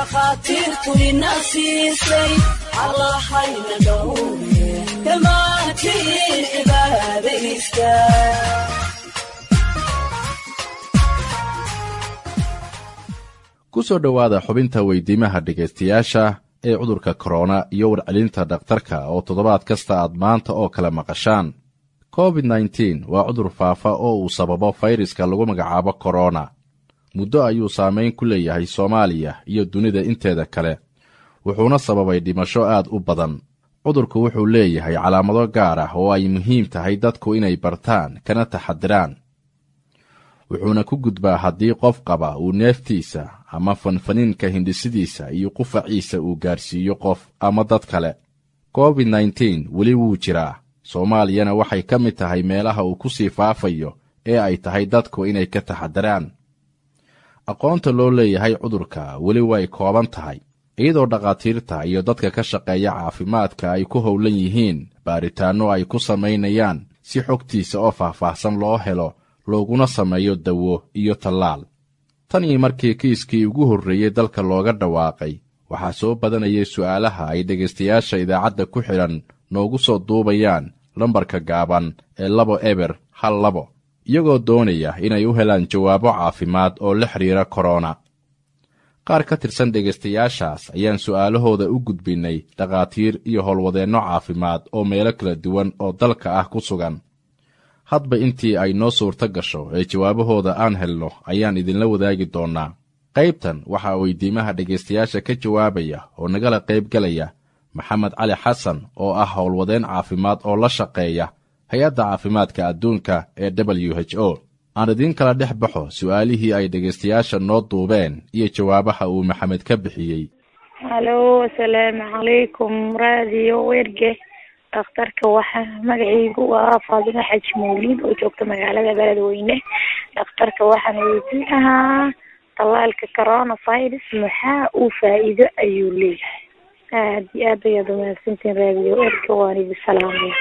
dhakhaatiirtu ina siisay allahayna dhowre dhammaantiin cibaadaysta ku soo dhowaada xubinta weydiimaha dhegaystayaasha ee cudurka korona iyo warcelinta dhakhtarka oo toddobaad kasta aad maanta oo kale maqashaan covid nteen waa cudur faafa oo uu sababo fayraska lagu magacaabo korona muddo ayuu saamayn ku leeyahay soomaaliya iyo dunida inteeda kale wuxuuna sababay dhimasho aad u badan cudurku wuxuu leeyahay calaamado gaar ah oo ay muhiim tahay dadku inay bartaan kana taxadiraan wuxuuna ku gudbaa haddii qof qaba uu neeftiisa ama fanfaniinka hindhisidiisa iyo qufaciisa uu gaarsiiyo qof ama dad kale covid nteen weli wuu jiraa soomaaliyana waxay ka mid tahay meelaha uu ku sii faafayo ee ay tahay dadku inay ka taxadiraan aqoonta loo leeyahay cudurka weli way kooban tahay iyadoo dhakhaatiirta iyo dadka ka shaqeeya caafimaadka ay ku howlan yihiin baaritaanno ay ku samaynayaan si xogtiisa oo faahfaahsan loo helo looguna sameeyo dawo iyo tallaal tan iyo markii kiiskii ugu horreeyey dalka looga dhawaaqay waxaa soo badanayay su'aalaha ay dhegaystayaasha idaacadda ku xidhan noogu soo duubayaan lambarka gaaban ee labo eber hal labo iyagoo doonaya inay u helaan jawaabo caafimaad oo la xidhiira korona qaar ka tirsan dhegaystayaashaas ayaan su'aalahooda u gudbinnay dhakhaatiir iyo howlwadeenno caafimaad oo meelo kala duwan oo dalka ah ku sugan hadba intii ay noo suurto gasho ee jawaabahooda aan helno ayaan idinla wadaagi doonnaa qaybtan waxaa weydiimaha dhegaystayaasha ka jawaabaya oo nagala qaybgalaya maxamed cali xasan oo ah howlwadeen caafimaad oo la shaqeeya hay-adda caafimaadka adduunka ee w h o aan idiin kala dhex baxo su'aalihii ay dhegaystayaasha noo duubeen iyo jawaabaha uu maxamed ka bixiyey halo asalaamu calaykum raadiyo werge dhakhtarka waxaa magacaygu waa faadimo xaji mawliid oo joogta magaalada beledweyne dhakhtarka waxaan weydiin lahaa tallaalka coronavirus maxaa uu faa'iido ayuu leeyahay aad iyo aad ayaad umahadsantiin raadiyo erka waan idi salaamaya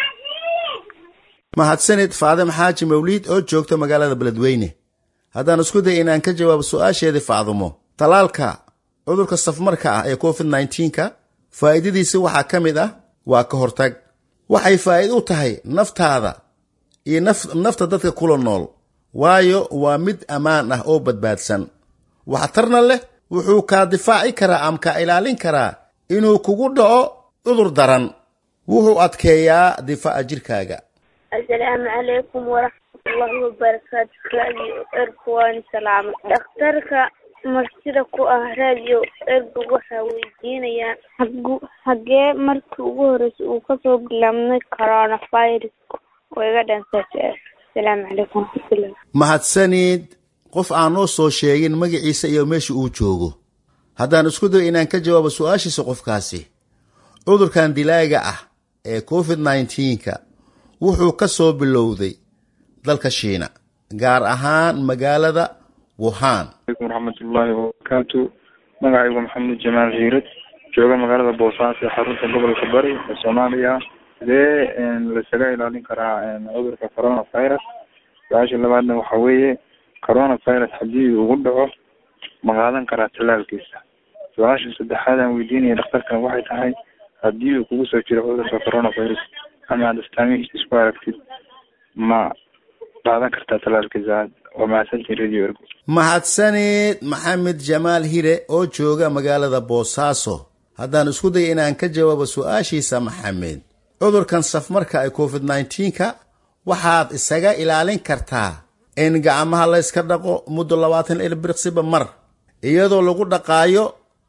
mahadsanid faadimo xaaji mawliid oo joogta magaalada beledweyne haddaan isku day inaan ka jawaabo su-aasheedii facdumo tallaalka cudurka safmarka ah ee covid nneteen-ka faa'iidadiisa waxaa ka mid ah waa ka hortag waxay faa'iid u tahay naftaada iyo nafta dadka kula nool waayo waa mid ammaan ah oo badbaadsan waxtarna leh wuxuu kaa difaaci karaa ama kaa ilaalin karaa inuu kugu dhaco cudur daran wuxuu adkeeyaa difaaca jirkaaga asalaamu calaykum waraxmatullaahi wabarakaatu raadiyo ergu waani salaama dhakhtarka martida ku ah raadiyo ergu waxaa weydiinayaa hagu hagee markii ugu horreysay uu kasoo bilaabnay coronavirus waiga dhantaa asalaamu calaykum waraxmatullah mahadsanid qof aan noo soo sheegin magaciisa iyo meesha uu joogo haddaan isku dayo inaan ka jawaabo su-aashiisa qofkaasi cudurkan dilaaga ah ee covid nneteen-ka wuxuu ka soo bilowday dalka shiina gaar ahaan magaalada wuhan alaykum waraxmatullaahi wabarakaatu magacaygu maxamed jamaal hiirad jooga magaalada boosaaso ee xarunta gobolka bari ee soomaaliya sidee laisaga ilaalin karaa cudurka corona virus su-aasha labaadna waxa weeye corona virus haddii ugu dhaco ma qaadan karaa tallaalkiisa su-aasha saddexaad aan weydiinaya dhakhtarkan waxay tahay haddii uu kugu soo jiro cudurka corona virus ama aad astaamihiisa isku aragtid ma qaadan kartaa tallaalkiisa waa mahadsantiin radio ergo mahadsanid maxamed jamaal hire oo jooga magaalada boosaaso haddaan isku daya inaan ka jawaabo su-aashiisa maxamed cudurkan safmarka ee covid nneteen-ka waxaad isaga ilaalin kartaa in gacmaha layska dhaqo muddo labaatan ilbiriqsiba mar iyadoo lagu dhaqaayo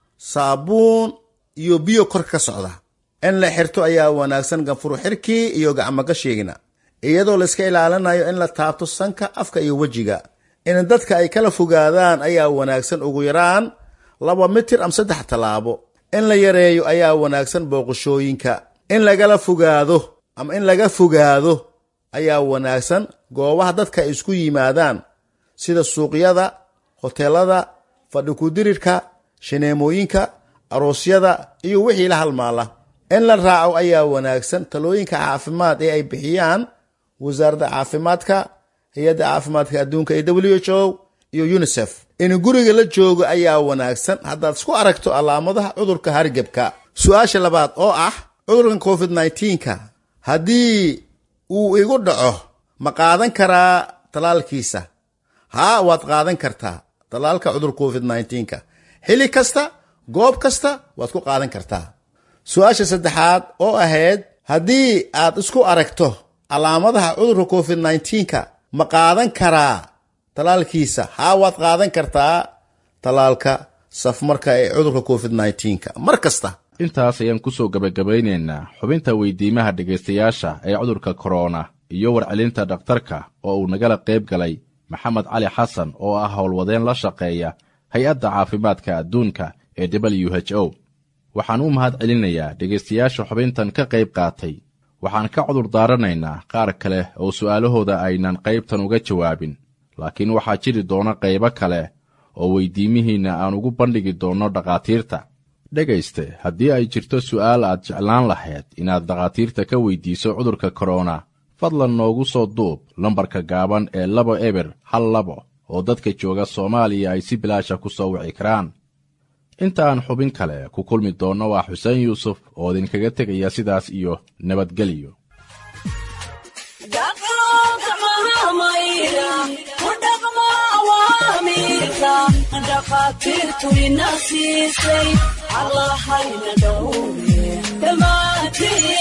saabuun iyo biyo kor ka socda in la xirto ayaa wanaagsan ganfuru xirkii iyo gacmo gashiigna iyadoo layska ilaalinayo in la taabto sanka afka iyo wejiga in dadka ay kala fogaadaan ayaa wanaagsan ugu yaraan laba mitir ama saddex tallaabo in la yareeyo ayaa wanaagsan booqashooyinka in lagala fogaado ama in laga fogaado ayaa wanaagsan goobaha dadka ay isku yimaadaan sida suuqyada hoteelada fadhi kudirirka shineemooyinka aroosyada iyo wixii la halmaala in la raaco ayaa wanaagsan talooyinka caafimaad ee ay bixiyaan wasaaradda caafimaadka hay-adda caafimaadka adduunka ee w h o iyo unisef in guriga la joogo ayaa wanaagsan haddaad isku aragto calaamadaha cudurka hargebka su-aasha labaad oo ah cudurkan covid nneteen-ka haddii uu igu dhaco ma qaadan karaa talaalkiisa haa waad qaadan kartaa talaalka cudur covid nneteen-ka xili kasta goob kasta waad ku qaadan kartaa su-aasha saddexaad oo ahayd haddii aad isku aragto calaamadaha cudurka covid nneteen-ka ma qaadan karaa talaalkiisa haa waad qaadan kartaa talaalka safmarka ee cudurka covid nneteen-ka mar kasta intaas ayaan ku soo gebagabaynaynaa xubinta weydiimaha dhegaystayaasha ee cudurka korona iyo warcelinta dhakhtarka oo uu nagala qayb galay maxamed cali xasan oo ah howlwadeen la shaqeeya hay-adda caafimaadka adduunka ee w h o waxaan u mahad celinayaa dhegaystayaasha xubintan ka qayb qaatay waxaan ka cudur daaranaynaa qaar kale oo su'aalahooda aynan qaybtan uga jawaabin laakiin waxaa jiri doona qaybo kale oo weydiimihiinna aan ugu bandhigi doonno dhakhaatiirta dhegayste haddii ay jirto su'aal aad jeclaan lahayd inaad dhakhaatiirta ka weydiiso cudurka korona fadlan noogu soo duub lambarka gaaban ee labo eber hal labo oo dadka jooga soomaaliya ay si bilaasha ku soo wici karaan inta aan xubin kale ku kulmi doonno waa xuseen yuusuf oo idinkaga tegaya sidaas iyo nabadgelyo dhakhaatiirtu ina siisay allahayna dhowre dhammaantiin